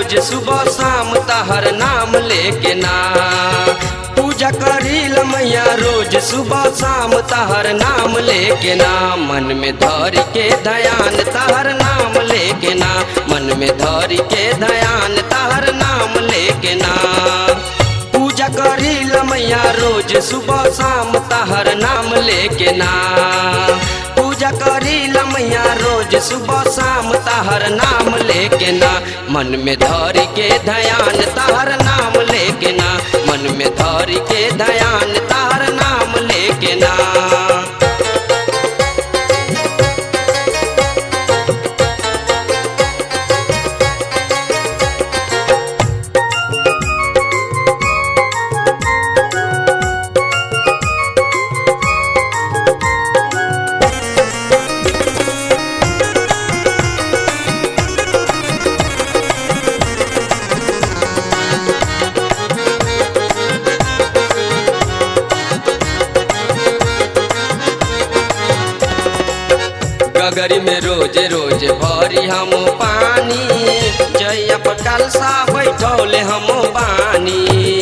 रोज सुबह शाम तहर नाम लेके ना पूजा करील मैया रोज सुबह शाम तहर नाम लेके ना मन में धर के ध्यान तहर नाम लेके ना मन में धर के ध्यान तहर नाम लेके ना पूजा करील मैया रोज सुबह शाम तहर नाम लेके ना पूजा करील मैया रोज सुबह शाम तहर नाम लेके ना मन में धर के ध्यान तहर नाम लेके ना मन में धर के ध्यान तहर नाम लेके ना गगरी में रोज रोज भरी हम पानी जय कलसा बैठौले हम बानी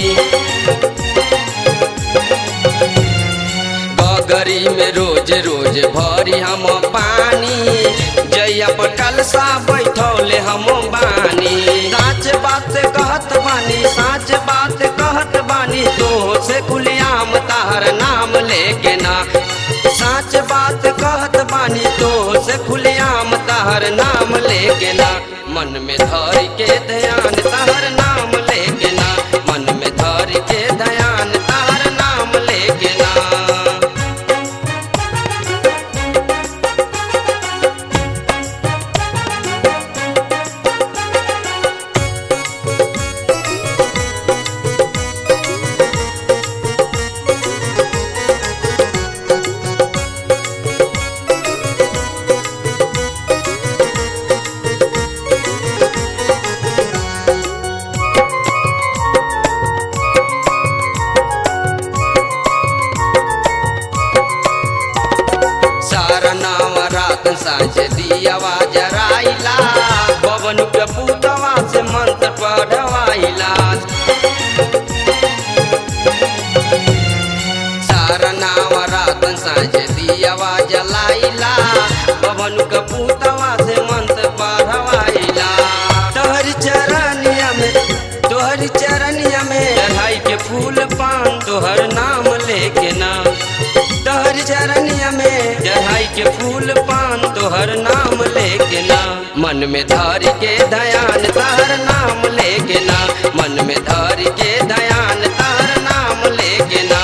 गगरी में रोज रोज भरी हम पानी जय कलसा बैठौले हम बानी साच बात कहत बानी साच बात कहत बानी तो से कुलियाम तार नाम लेके ना साच बात कहत बानी तो से खुलेआम तहर नाम लेके ना मन में धर के ध्यान तहर नाम लेके ना मन में धर के ध्यान तहर नाम लेके ना सारा नाम रात साँझ दियावा जराइला बबन के पूतवा से मंत्र पढ़वाइला सारा नाम रात साँझ दियावा जलाइला बबन के पूतवा से मंत्र पढ़वाइला तोहर चरनिया में तोहर चरनिया में चढ़ाई के फूल पान तोहर नाम लेके ना तोहर चरनिया में चढ़ाई के फूल पान तोहर नाम लेके ना मन में धर के ध्यान तहर नाम लेके ना मन में धर के ध्यान तहर नाम लेके ना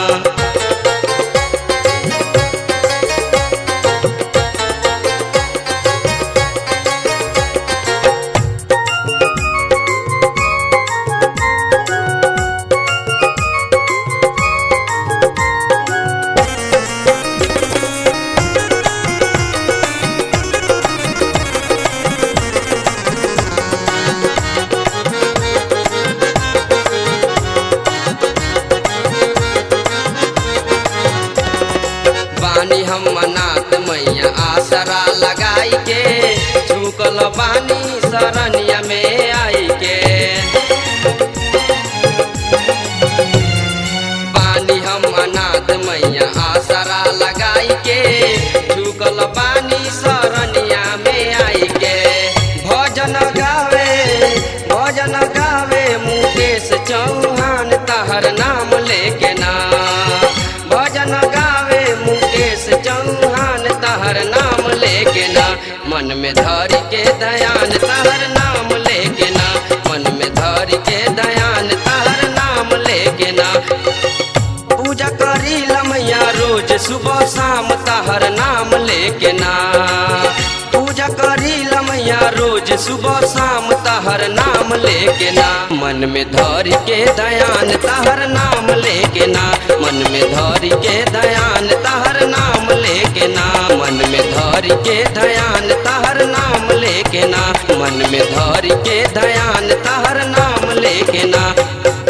बानी हम मनात मैया आसरा लगाई के झुकल बानी शरणिया में आई के बानी हम अनाथ मैया आसरा लगाई के झुकल बानी शरणिया में आई के भजन गावे भजन गावे मुकेश चौहान तहर नाम लेके ना भजन गावे मुकेश चौहान तहर नाम लेके ना मन में धर के ध्यान तहर नाम लेके ना मन में धर के ध्यान तहर नाम लेके ना पूजा करी मैया रोज सुबह शाम तहर नाम लेके ना पूजा करी मैया रोज सुबह शाम तहर नाम लेके ना मन में धर के ध्यान तहर नाम लेके ना मन में धर के ध्यान तहर नाम लेके ना मन में धर के ध्यान तहर नाम लेके ना मन में धर के ध्यान तहर नाम लेके ना